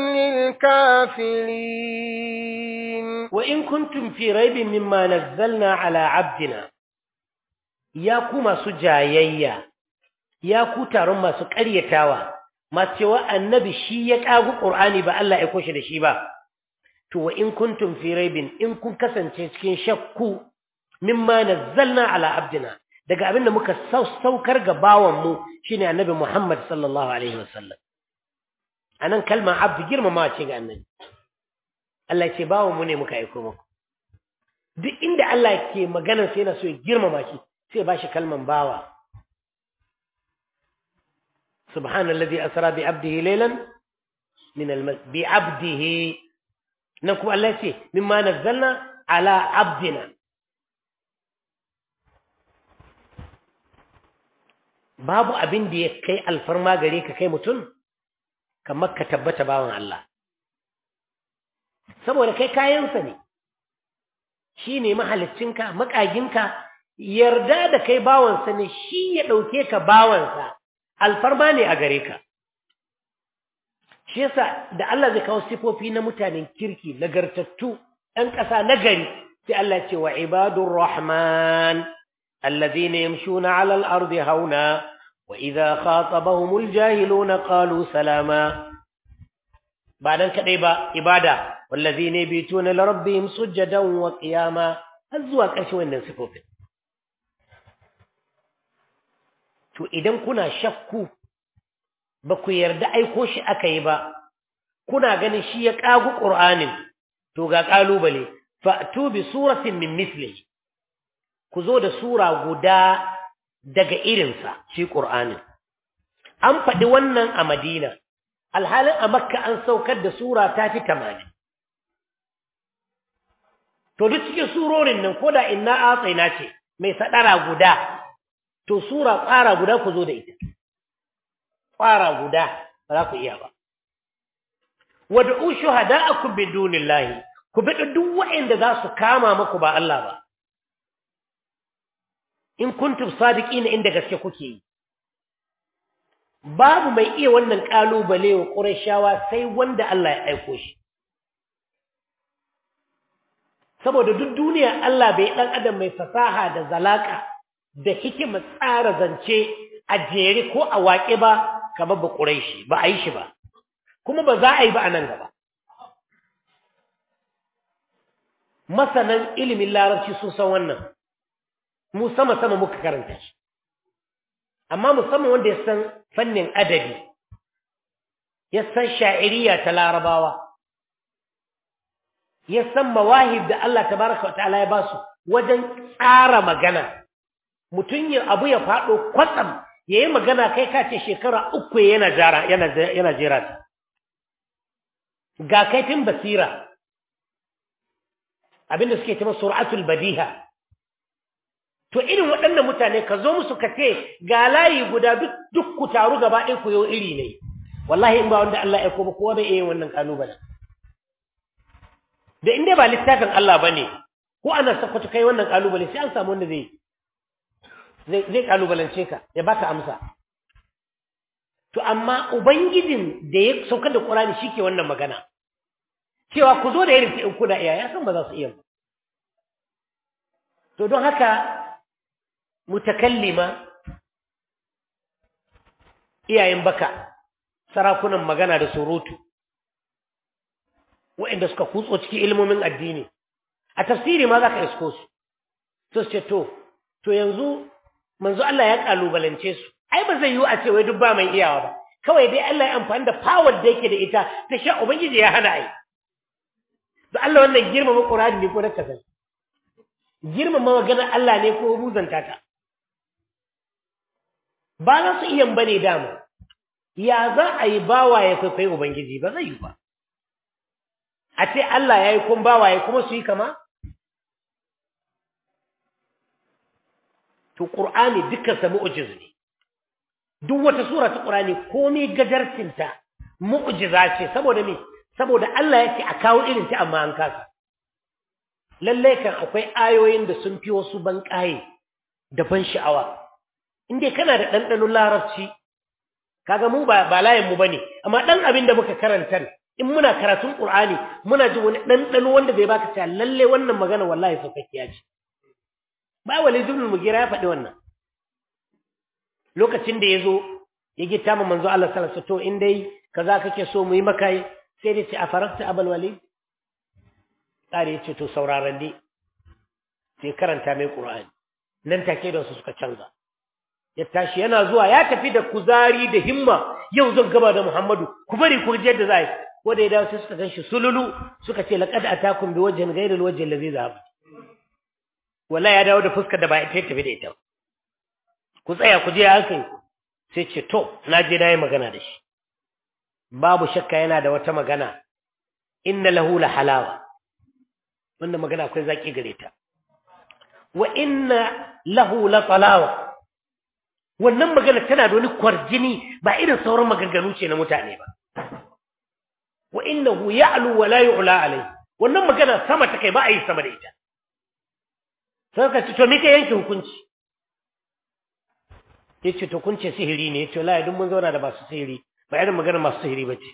للكافرين وإن كنتم في ريب مما نزلنا على عبدنا يا كما سجايا يا كتارم ما سكريتاوا ما سوى النبي شي يقاغو قرآني با الله يكوش da shi ba to wa in kuntum fi raibin in kun kasance cikin shakku mimma nazzalna ala abdina daga abinda muka saukar ga bawan mu shine annabi Muhammad sallallahu alaihi wasallam anan kalma abdu girmama ce ga annabi Allah ce bawo mu ne muka aiko muku duk inda Allah ke magana sai yana so ya girmama shi sai ba shi kalman bawa subhanallazi asra bi abdihi laylan min al bi abdihi nan kuma Allah ce mimma nazzalna ala abdina babu abin da ya kai alfarma gare ka kai mutum kamar ka tabbata bawan Allah saboda kai kayansa ne shi ne mahalicinka makaginka yarda da kai bawansa ne shi ya ɗauke ka bawansa alfarma ne a gare ka shi yasa da Allah zai kawo sifofi na mutanen kirki nagartattu ɗan ƙasa nagari sai Allah ce wa ibadur rahman alladhina yamshuna 'ala al-ardi hauna wa idha khatabahumul jahiluna qalu salama ba dan kadai ba ibada wallazina yabituna li rabbihim sujadan wa qiyama har zuwa ƙarshen wannan sifofin to idan kuna shakku ba ku yarda aiko shi aka yi ba kuna ganin shi ya kagu qur'anin to ga kalubale fa'tu bi suratin min mislihi ku zo da sura guda daga irinsa shi qur'anin an faɗi wannan a madina alhalin a makka an saukar da sura ta fi tamanin to duk cikin surorin nan ko da inna atsaina ce mai sadara guda to sura tsara guda ku zo da ita tsara guda ba za ku iya ba wad'u shuhada'akum min dunillahi ku bi duk waɗanda za su kama muku ba Allah ba in kuntum sadiqina inda gaske kuke yi babu mai iya wannan kalubale wa Qurayshawa sai wanda Allah ya aiko shi saboda duk duniya Allah bai dan adam mai fasaha da zalaka da hikima tsara zance a jere ko a waƙe ba kamar ba Qurayshi ba a yi shi ba kuma ba za a yi ba a nan gaba masanan ilimin larabci sun san wannan mu sama sama muka karanta shi amma musamman wanda ya san fannin adabi ya san sha'iriya ta larabawa ya san mawahib da Allah tabaraka ta'ala ya basu wajen tsara magana mutum yin abu ya faɗo kwatsam ya yi magana kai ka ce shekara uku yana jara yana yana jera ta ga kaifin basira abinda suke cewa sur'atul badiha to irin waɗannan mutane ka zo musu ka ce ga layi guda duk ku taru gaba ɗaya ku yau iri ne wallahi in ba wanda Allah ya ba kowa bai iya yin wannan kalubalen da inda ba littafin Allah bane ko ana sakwato kai wannan kalubale sai an samu wanda zai zai zai kalubalance ka ya baka amsa to amma ubangijin da ya saukar da Qur'ani shike wannan magana cewa ku zo da irin in kuna iya ya san ba za su iya to don haka mutakallima iyayen baka sarakunan magana da surutu waɗanda suka kutso cikin ilmomin addini a tafsiri ma za ka isko su to ce to to yanzu manzo Allah ya kalubalance su ai ba zai yiwu a ce wai duk ba mai iyawa ba kawai dai Allah ya amfani da power da yake da ita ta sha ubangiji ya hana ai to Allah wannan girmama Qur'ani ne ko da kasan girmama maganar Allah ne ko muzanta ta ba za su iya bane dama ya za a yi bawa ya kwaikwayi ubangiji ba zai yi ba a ce Allah ya yi kun bawa ya kuma su yi kama to ƙur'ani dukkansa mu'ujiz ne duk wata sura ta ƙur'ani komai gajarcinta mu'ujiza ce saboda me saboda Allah ya ce a kawo irin ta amma an kasa lallai kan akwai ayoyin da sun fi wasu ban ƙaye da ban sha'awa in dai kana da ɗanɗanon larabci kaga mu ba ba layin mu bane amma ɗan abin da muka karanta in muna karatun Qur'ani muna ji wani ɗanɗano wanda zai baka cewa lalle wannan magana wallahi saukakkiya ce ba wali ibn mugira ya faɗi wannan lokacin da yazo ya gita ma manzo Allah sallallahu alaihi wasallam to in dai kaza kake so mu yi maka sai dai ce afarakta abal walid tsari ya ce to sauraron dai sai karanta mai Qur'ani nan take da su suka canza ya tashi yana zuwa ya tafi da kuzari da himma yau zan gaba da Muhammadu ku bari ku je da zai ko da ya dawo sai suka ganshi sululu suka ce laqad atakum bi wajhin ghayri alwajhi allazi zahab wala ya dawo da fuskar da ba ita tafi da ita ku tsaya ku je haka sai ce to na je na yi magana da shi babu shakka yana da wata magana inna lahu la halawa wannan magana akwai zaki gare ta wa inna lahu la talawa wannan magana tana da wani kwarjini ba irin sauran maganganu ce na mutane ba wa innahu ya'lu wa la yu'la alayhi wannan magana sama ta kai ba a yi sama da ita sai ka ce to me ka yanke hukunci yace to kun ce sihiri ne yace wallahi duk mun zauna da masu sihiri ba irin magana masu sihiri bace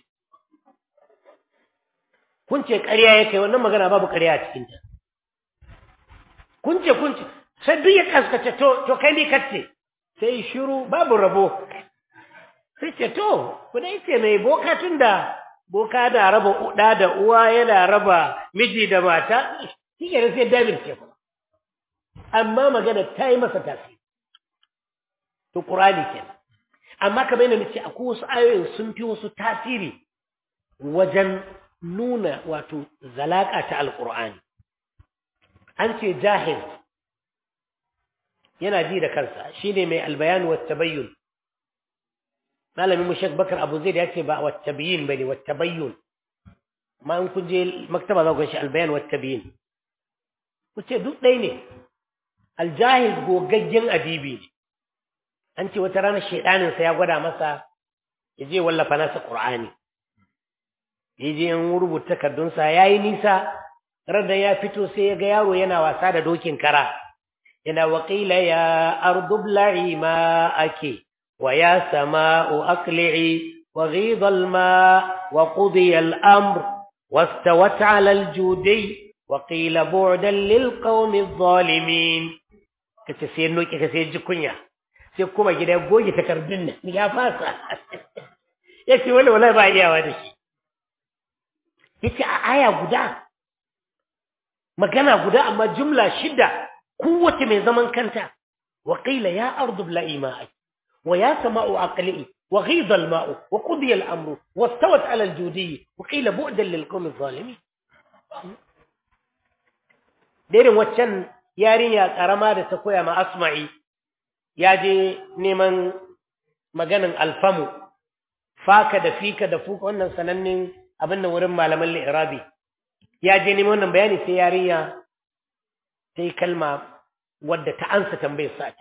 kun ce ƙarya yake wannan magana babu ƙarya a cikin ta kun ce kun ce sai duk ya kaskace to to kai ne kace sai shiru babu rabo sai ce to ku dai ce mai boka tunda boka da raba uda da uwa yana raba miji da mata shi ke sai David ce kuma amma magana ta yi masa tasiri to Qur'ani kenan amma kamar yadda nace akwai wasu ayoyin sun fi wasu tasiri wajen nuna wato zalaka ta alqur'ani an ce jahil yana ji da kansa shine mai albayan wa tabayyun malamin mu Sheikh Bakar Abu Zaid yace ba wa tabayyin bane wa tabayyun ma in kun je maktaba za ku shi albayan wa tabayyin ku ce duk ɗaya ne aljahiz gogaggen adibi ne an ce wata rana shaidaninsa ya gwada masa ya je wallafa nasa ƙur'ani ya je yan rubuta takardunsa ya yi nisa radda ya fito sai ya ga yaro yana wasa da dokin kara yana waƙila ya ardubla'i ma ake wa ya sama'u aqli'i wa ghidha al-ma wa qudiya al-amr wastawat 'ala al-judi wa qila bu'dan lil qawmi adh-dhalimin kace sai noki kace sai ji kunya sai kuma gida goge takardun nan ya fasa yace wala wala ba iyawa da shi yace a aya guda magana guda amma jumla shida kowace mai zaman kanta wa qila ya ardu bla'i ma'i wa ya sama'u aqli'i wa ghidha al-ma'u wa qudiya al-amru wastawat 'ala al-judi wa qila bu'dan lil qawmi adh-dhalimin dairin waccan yarinya karama da ta koya ma asma'i ya je neman maganin alfamu faka da fika da fuka wannan sanannen abin da wurin malaman li'irabi ya je neman wannan bayani sai yarinya ta yi kalma wadda ta ansa tambayar sa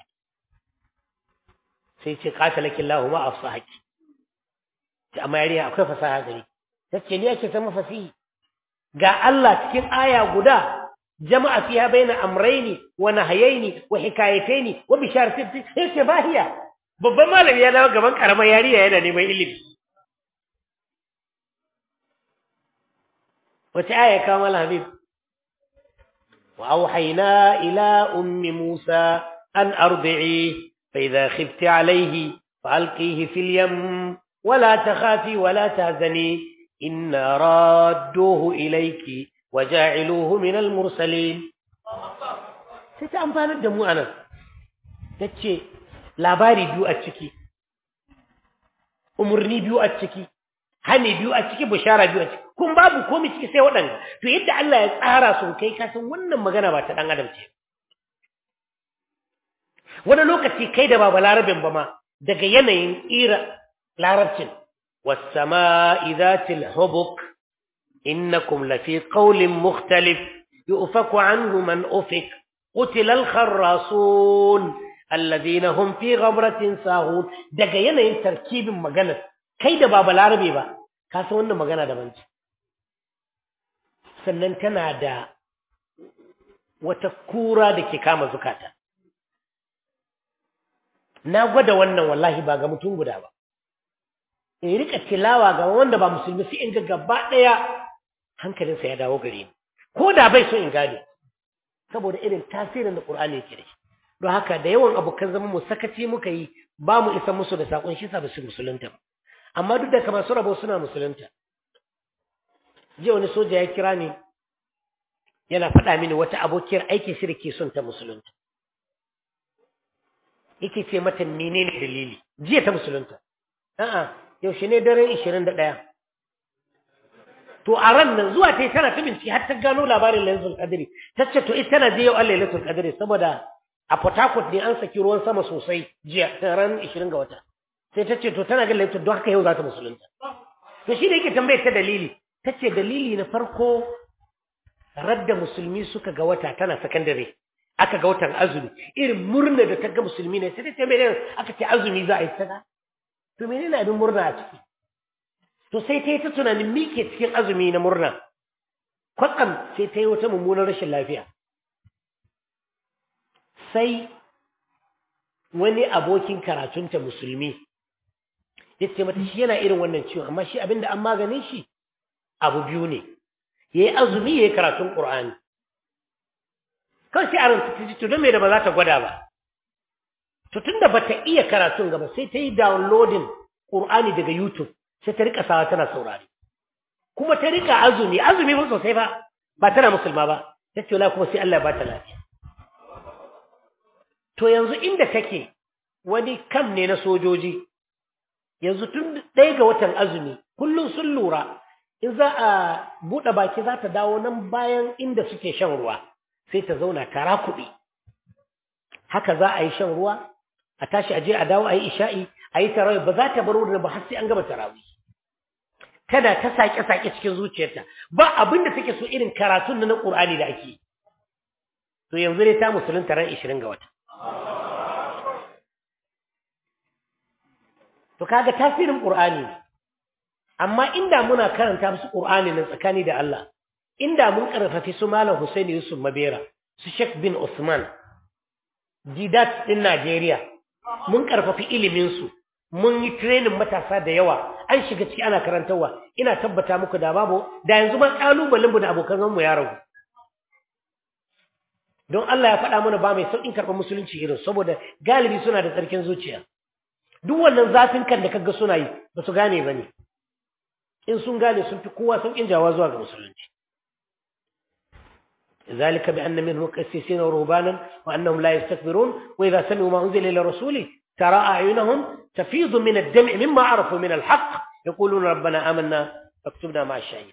sai ce qatalakin lahu ma afsahaki amma yarinya akwai fasaha gari tace ni ake san mafasihi ga Allah cikin aya guda jama'a fiha baina amrayni wa nahyaini wa hikayataini wa bisharatin yace bahiya babban malami ya dawo gaban karamar yariya yana neman ilimi wace aya ka mal habib wa auhayna ila ummi musa an ardi'i fa idha khifti alayhi فألقيه في اليم ولا تخافي ولا تهزني إنا رادوه إليك وجاعلوه من المرسلين sai ta amfanar da mu anan ta ce labari biyu a ciki umarni biyu a ciki hani biyu a ciki bishara biyu a ciki kun babu komai ciki sai waɗanda to yadda Allah ya tsara sun kai kasan wannan magana ba ta ɗan adam ce wani lokaci kai da ba larabin ba ma daga yanayin ira larabcin wasama'i zatil hubuk innakum lafi qawlin mukhtalif yu'faku anhu man ufik qutila al-kharrasun alladhina hum fi ghamratin sahun daga yanayin tarkibin magana kai da ba larabe ba ka san wannan magana daban ce sannan tana da wata kura da ke kama zukata na gwada wannan wallahi ba ga mutum guda ba in rika tilawa ga wanda ba musulmi sai in ga gaba daya hankalinsa ya dawo gare ni ko da bai so in gane saboda irin tasirin da Qur'ani yake da shi don haka da yawan abokan zaman mu sakaci muka yi ba mu isa musu da sakon shi sa ba su musulunta ba amma duk da kamar su rabo suna musulunta jiya wani soja ya kira ni yana faɗa mini wata abokiyar aikin shi da ke son ta musulunta yake ce mata menene dalili jiya ta musulunta a'a yaushe ne daren 21 to a ran nan zuwa ta yi tana ta bincike har ta gano labarin lailatul qadri ta ce to ita tana je yau Allah lailatul qadri saboda a Port Harcourt ne an saki ruwan sama sosai jiya ta ran 20 ga wata sai ta ce to tana ga lailatul don haka yau za ta musulunta to shi da yake tambayar ta dalili ta ce dalili na farko radda musulmi suka ga wata tana sakandare aka ga watan azumi irin murna da ta ga musulmi ne sai ta ce menene aka ce azumi za a yi sada to menene abin murna a ciki to sai ta yi ta tunanin mike cikin azumi na murna kwatsam sai ta yi wata mummunar rashin lafiya sai wani abokin karatunta musulmi ya ce mata shi yana irin wannan ciwon amma shi abinda an maganin shi abu biyu ne ya yi azumi ya yi karatun ƙur'ani kawai sai a ranta ta ji to don me da ba za ta gwada ba to tunda ba ta iya karatun gaba sai ta yi downloading ƙur'ani daga youtube sai ta rika sawa tana saurari kuma ta rika azumi azumi ba sosai ba ba tana musulma ba ta ce kuma sai Allah ba ta lafiya to yanzu inda take wani kam ne na sojoji yanzu tun ɗaya ga watan azumi kullum sun lura in za a buɗe baki za ta dawo nan bayan inda suke shan ruwa sai ta zauna tara kuɗi haka za a yi shan ruwa a tashi aje a dawo a yi isha'i a yi tarawih ba za ta bar wurin ba har sai an gama tarawih tana ta sake-sake cikin zuciyarta ba abin da take so irin karatun na Qur'ani da ake to yanzu dai ta musulunta ran 20 ga wata to kaga tasirin qur'ani amma inda muna karanta musu qur'ani nan tsakani da Allah inda mun karfafi su malam Hussein Yusuf Mabera su Sheikh bin Usman Didat din Najeriya mun karfafi ilimin su mun yi training matasa da yawa an shiga ciki ana karantarwa ina tabbata muku da babu da yanzu ma kalubalen mu da abokan mu ya ragu don Allah ya faɗa mana ba mai sauƙin karɓar musulunci irin saboda galibi suna da tsarkin zuciya duk wannan zafin kan da kaga suna yi ba su gane ba ne in sun gane sun fi kowa sauƙin jawa zuwa ga musulunci ذلك بأن منهم قسيسين ورهبانا وأنهم لا يستكبرون وإذا سمعوا ما أنزل إلى رسوله ترى أعينهم تفيض من الدمع مما عرفوا من الحق يقولون ربنا آمنا فاكتبنا مع الشهيد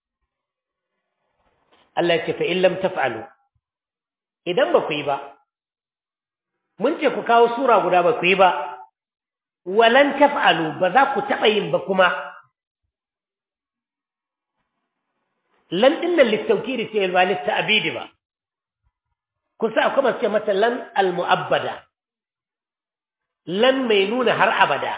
الله يقول فإن لم تفعلوا إذا بكيبا من ku kawo sura guda ba ku yi ba walan taf'alu ba za ku taɓa yin ba kuma lan dinnan littaukiri ce ba litta'abidi ba kusa akwai masu ce mata lan al-mu'abbada lan mai nuna har abada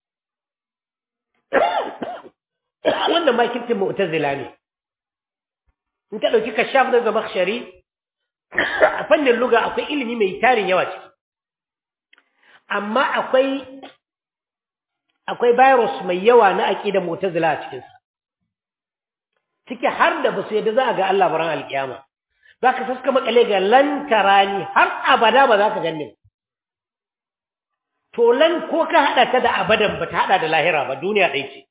wannan ma kirkin mu'tazila ne in ka dauki kashaf da zamakhshari a fannin luga akwai ilimi mai tarin yawa ciki amma akwai akwai virus mai yawa na aqidar mu'tazila a cikin sa ciki har da basu yadda za a ga Allah baran alkiyama zaka saska makale ga lan tarani har abada ba za ka ganni to lan ko ka hada ta da abadan ba ta hada da lahira ba duniya ɗaya ce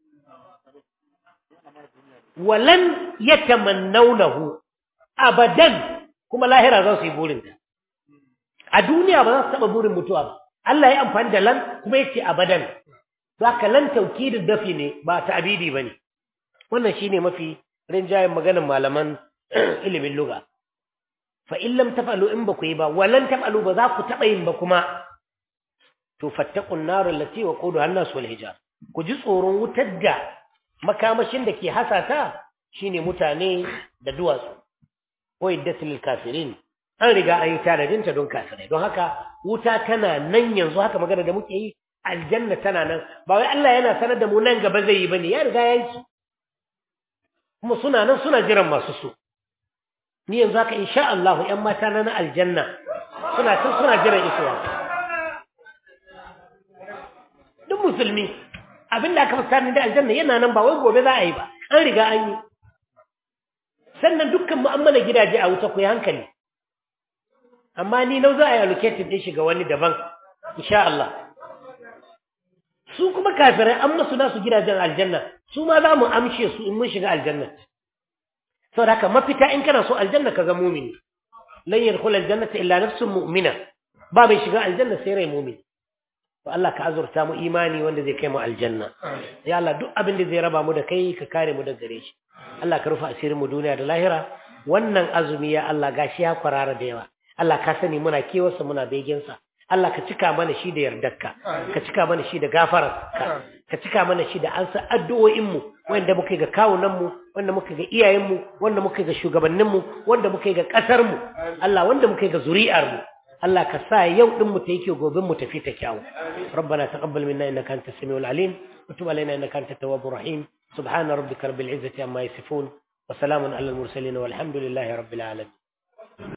walan yatamannawnahu abadan kuma lahira za su yi burin ta a duniya ba za su taba burin mutuwa ba Allah ya amfani da lan kuma yace abadan zaka lan taukidin dafi ne ba ta'bidi bane wannan shine mafi rinjayen maganar malaman ilimin lugha fa in lam taf'alu in ba ku yi ba walan taf'alu ba za ku taba yin ba kuma to fattaqun nar allati waquduha an-nas wal hijar ku ji tsoron wutar da makamashin da ke hasata shine mutane da duwatsu ko iddatul kafirin an riga an yi tanadin ta don kafirai don haka wuta tana nan yanzu haka magana da muke yi aljanna tana nan ba wai Allah yana sanar da mu nan gaba zai yi bane ya riga ya yi su kuma suna nan suna jiran masu su ni yanzu haka insha Allah ƴan mata na aljanna suna tun suna jiran isuwa duk musulmi abin da aka fuskanta da aljanna yana nan ba wai gobe za a yi ba an riga an yi sannan dukkan mu'amala gidaje a wuta ku yi hankali amma ni nau za a yi allocated din shiga wani daban insha Allah su kuma kafirai an masu nasu gidajen aljanna su ma za mu amshe su in mun shiga aljanna saboda haka mafita in kana so aljanna ka ga mumini lan yadkhul aljannata illa nafsun mu'mina ba mai shiga aljanna sai rai mumini to Allah ka azurta mu imani wanda zai kai mu aljanna ya Allah duk abin da zai raba mu da kai ka kare mu daga gare shi Allah ka rufa asirin mu duniya da lahira wannan azumi ya Allah gashi ya kwarara da yawa Allah ka sani muna kewarsa muna begensa Allah ka cika mana shi da yardarka ka cika mana shi da gafararka ka cika mana shi da ansa addu'o'in mu wanda muka ga kawunan mu wanda muka ga iyayen mu wanda muka ga shugabannin mu wanda muka ga kasar mu Allah wanda muka ga zuri'ar mu Allah ka sa yau din mu ta yake gobin mu tafi ta kyawu rabbana taqabbal minna innaka antas samiul alim wa tub alaina innaka antat tawwabur rahim subhana rabbika rabbil izzati amma yasifun wa salamun alal mursalin walhamdulillahi rabbil alamin